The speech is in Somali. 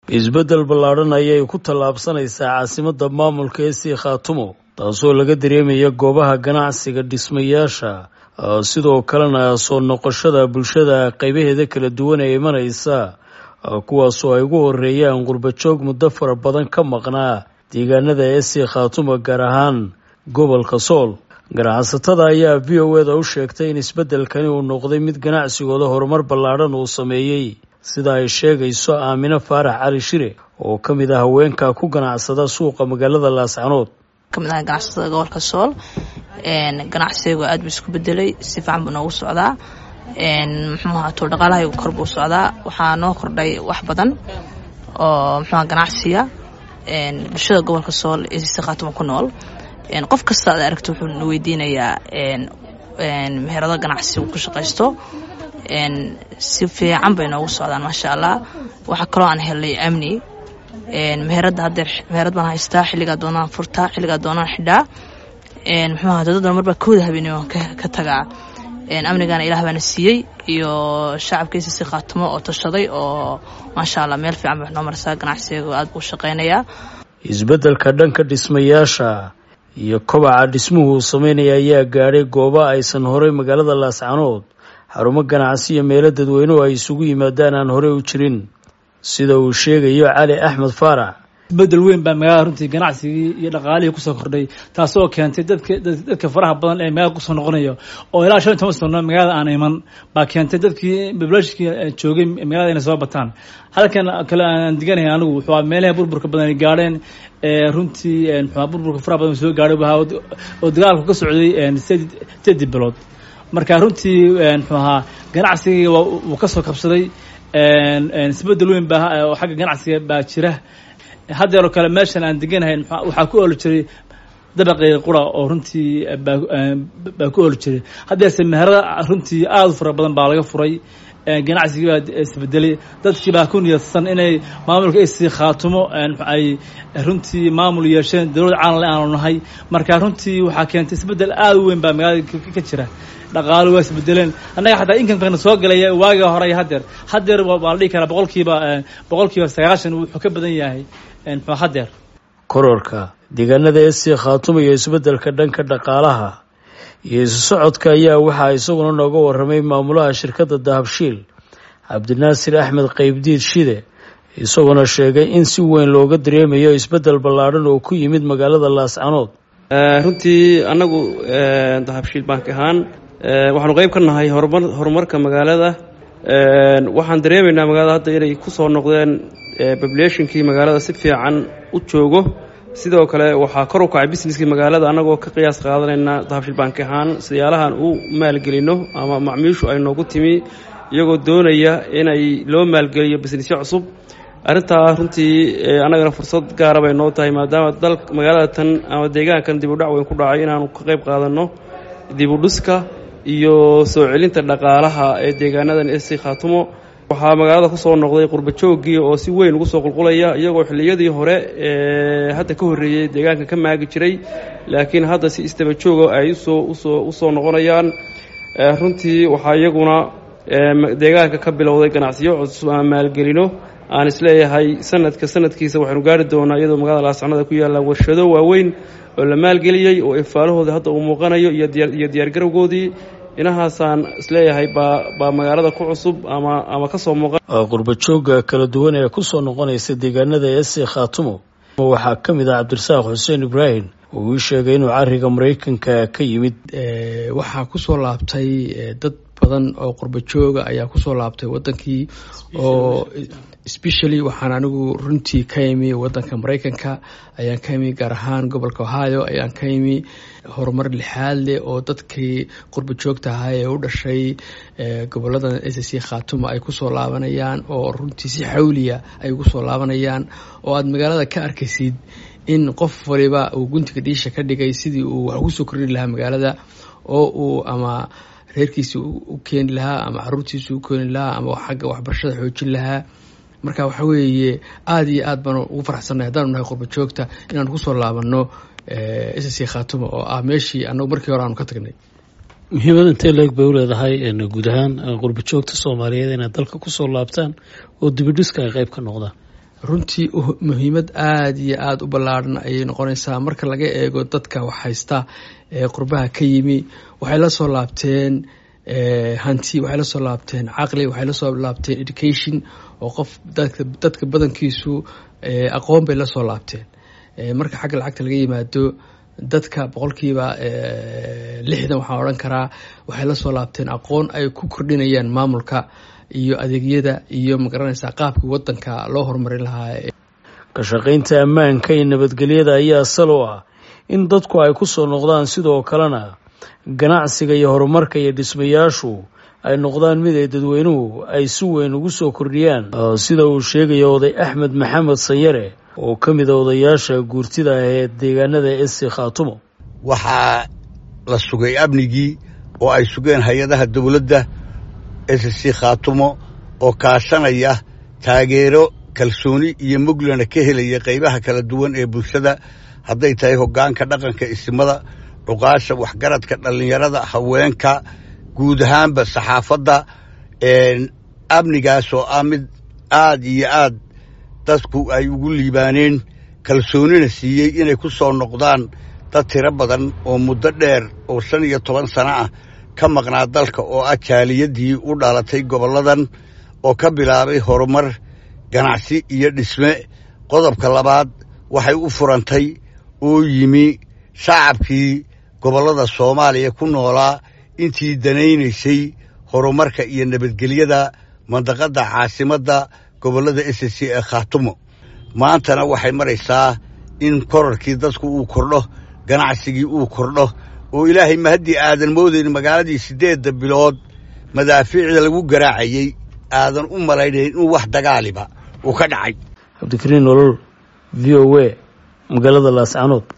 isbeddel ballaadhan ayay ku tallaabsanaysaa caasimadda maamulka ee sii khaatumo taasoo laga dareemaya goobaha ganacsiga dhismayaasha sidoo kalena soo noqoshada bulshada qaybaheeda kala duwan ee imanaysa kuwaasoo ay ugu horeeyaan qurbajoog muddo fara badan ka maqnaa deegaanada ee sii khaatumo gaar ahaan gobolka sool ganacsatada ayaa v o eda u sheegtay in isbeddelkani uu noqday mid ganacsigooda horumar ballaadhan uu sameeyey sida ay sheegayso aamino faarax cali shire oo ka mid ah haweenka ku ganacsada suuqa magaalada laascanood kamid ah ganacsatada gobolka sool ganacsigaygu aad buu isku bedelay si fiican buu noogu socdaa muxuu ahaa tuur dhaqaalahaygu kor buu socdaa waxaa noo kordhay wax badan oo muxuuaha ganacsiga bulshada gobolka sool ee si khaatuma ku nool qof kasta aad aragto wuxuu na weydiinayaa meherado ganacsi uu ku shaqaysto si fiican bay noogu socdaan maasha allah waxaa kaloo aan helnay amni meherada hadeer meherad baan haystaa xilligaa doonaan furtaa xilligaa doonaan xidhaa muxuu aha dadadan marbaa kooda habeenimo ka tagaa amnigana ilaah baana siiyey iyo shacabkiisa si khaatumo oo tashaday oo maasha allah meel fiican bay noo marsaa ganacsiga aad buu shaqaynayaa isbeddelka dhanka dhismayaasha iyo kobaca dhismuhu uu sameynaya ayaa gaadhay gooba aysan horey magaalada laascanood xarumo ganacsi iyo meelo dadweynuhu ay isugu yimaadaan aan horey u jirin sida uu sheegayo cali axmed faarax isbedel weyn baa magaalada runtii ganacsigii iyo dhaqaalihii kusoo kordhay taasoo keentay dadka dadka faraha badan ee magaalada kusoo noqonayo oo ilaa shan iyo toban sano magaalada aan iman baa keentay dadkii bablashkii joogay magaalada inay soo bataan halkan kale aan diganahay anigu wuxuu meelaha burburka badan ay gaadheen runtii muxuu burburka faraha badan soo gaadhay oo dagaalku ka socday sideedi bilood marka runtii muxuu ahaa ganacsigii wuu kasoo kabsaday isbedel weyn baa oo xagga ganacsiga baa jira haddeeroo kale meeshan aan deganahay waxaa ku ooli jiray dabaqii qura oo runtii baa ku ooli jiray haddeese meherada runtii aada u fara badan baa laga furay ganacsigii baa isbedelay dadkii baa ku niyadsan inay maamulka isii khaatumo ay runtii maamul yeesheen dowlad caalamle aanu nahay marka runtii waxaa keentay isbedel aada u weyn baa magaalada ka jira dhaqaalo waa isbedeleen annaga xataa inkamkana soo galaya waaga hore iyo haddeer haddeer waa la dhihi karaa boqolkiiba boqolkiiba sagaashan wuxuu ka badan yahay haddeer kororka deegaanada esii khaatuma iyo isbeddelka dhanka dhaqaalaha iyo isu socodka ayaa waxaa isaguna nooga warramay maamulaha shirkadda dahabshiil cabdinaasir axmed qaybdiid shide isaguna sheegay in si weyn looga dareemayo isbeddel ballaadhan oo ku yimid magaalada laascanood runtii annagu dahabshiil bank ahaan waxaanu qayb ka nahay horumar horumarka magaalada waxaan dareemaynaa magaalada hadda inay ku soo noqdeen populationkii magaalada si fiican u joogo sidoo kale waxaa kor u kacay businesskii magaalada annagoo ka qiyaas qaadanayna dahabshiil bank ahaan siyaalahan u maalgelino ama macmiishu ay noogu timi iyagoo doonaya inay loo maalgeliyo businessyo cusub arrintaa runtii annagana fursad gaara bay noo tahay maadaama dal magaalada tan ama deegaankan dib u dhac weyn ku dhacay inaanu ka qayb qaadanno dib u dhiska iyo soo celinta dhaqaalaha ee deegaanadan esi khaatumo waxaa magaalada ku soo noqday qurbajooggii oo si weyn ugu soo qulqulaya iyagoo xilliyadii hore ee hadda ka horreeyey deegaanka ka maagi jiray laakiin hadda si istaba jooga ay usoo usoo u soo noqonayaan runtii waxaa iyaguna deegaanka ka bilowday ganacsiyo cusub ama maalgelino aan isleeyahay sanadka sanadkiisa waxaynu gaari doonaa iyadoo magaalada laascanood ay ku yaallaan warshado waaweyn oo la maalgeliyey oo ifaalahooda hadda uu muuqanayo iyo diyaargarowgoodii inahaasaan isleeyahay baa baa magaalada ku cusub ama ama ka soo muuqan qurbajooga kala duwan ee ku soo noqonaysa deegaanada esi khaatumo waxaa ka mid ah cabdirasaaq xuseen ibraahim oo uu sheegay inuu cariga maraykanka ka yimid waxaa kusoo laabtay dad badan oo qurbajooga ayaa kusoo laabtay wadankii oo specially waxaan anigu runtii ka imi wadanka maraykanka ayaan ka imi gaar ahaan gobolka ohio ayaan ka imi horumar lixaad leh oo dadkii qurba joogta ahaa ee u dhashay gobolada s c khaatuma ay kusoo laabanayaan oo runtii si xawliya ay ugu soo laabanayaan oo aada magaalada ka arkaysid in qof waliba uu guntiga dhiisha ka dhigay sidii uu wax ugu soo kordhin lahaa magaalada oo uu ama reerkiisa u keeni lahaa ama caruurtiisa u keeni lahaa ama xagga waxbarashada xoojin lahaa marka waxa weeye aada iyo aad baan ugu faraxsannahay haddaanu nahay qurba joogta inaan kusoo laabano s c khaatuma oo ah meeshii anagu markii hore aanu ka tagnay muhiimad intee leeg bay u leedahay guud ahaan qurba joogta soomaaliyeed inay dalka kusoo laabtaan oo dibidhiska ay qayb ka noqdaan runtii muhiimad aada iyo aada u ballaadhan ayay noqonaysaa marka laga eego dadka wax haysta ee qurbaha ka yimi waxay la soo laabteen hanti waxay la soo laabteen caqli waxay la soo laabteen education oo qof dadka dadka badankiisu aqoon bay la soo laabteen marka xagga lacagta laga yimaado dadka boqolkiiba lixdan waxaan odhan karaa waxay la soo laabteen aqoon ay ku kordhinayaan maamulka iyo adeegyada iyo magaranaysaa qaabkii wadanka loo horumarin lahaa ka shaqaynta ammaanka iyo nabadgelyada ayaa sal u ah in dadku ay ku soo noqdaan sidoo kalena ganacsiga iyo horumarka iyo dhismayaashu ay noqdaan mid ay dadweynuhu ay si weyn ugu soo kordhiyaan sida uu sheegaya oday axmed maxamed sanyare oo ka mid a odayaasha guurtida ah ee deegaanada esi khaatumo waxaa la sugay amnigii oo ay sugeen hay-adaha dowladda esc khaatumo oo kaashanaya taageero kalsooni iyo muglana ka helaya qaybaha kala duwan ee bulshada hadday tahay hoggaanka dhaqanka isimada cuqaasha waxgaradka dhallinyarada haweenka guud ahaanba saxaafadda amnigaas oo ah mid aad iyo aad dadku ay ugu liibaaneen kalsoonina siiyey inay ku soo noqdaan dad tiro badan oo muddo dheer oo shan iyo toban sano ah ka maqnaa dalka oo ah jaaliyadii u dhalatay gobolladan oo ka bilaabay horumar ganacsi iyo dhisme qodobka labaad waxay u furantay oo yimi shacabkii gobollada soomaaliya ku noolaa intii danaynaysay horumarka iyo nabadgelyada mandaqadda caasimadda gobollada s c ee khaatumo maantana waxay maraysaa in korarkii dadku uu kordho ganacsigii uu kordho oo ilaahay ma haddii aadan moodayn magaaladii siddeedda bilood madaafiicda lagu garaacayey aadan u malaynayn in wax dagaaliba uu ka dhacay cabdikariin nolol v o a magaalada laascanood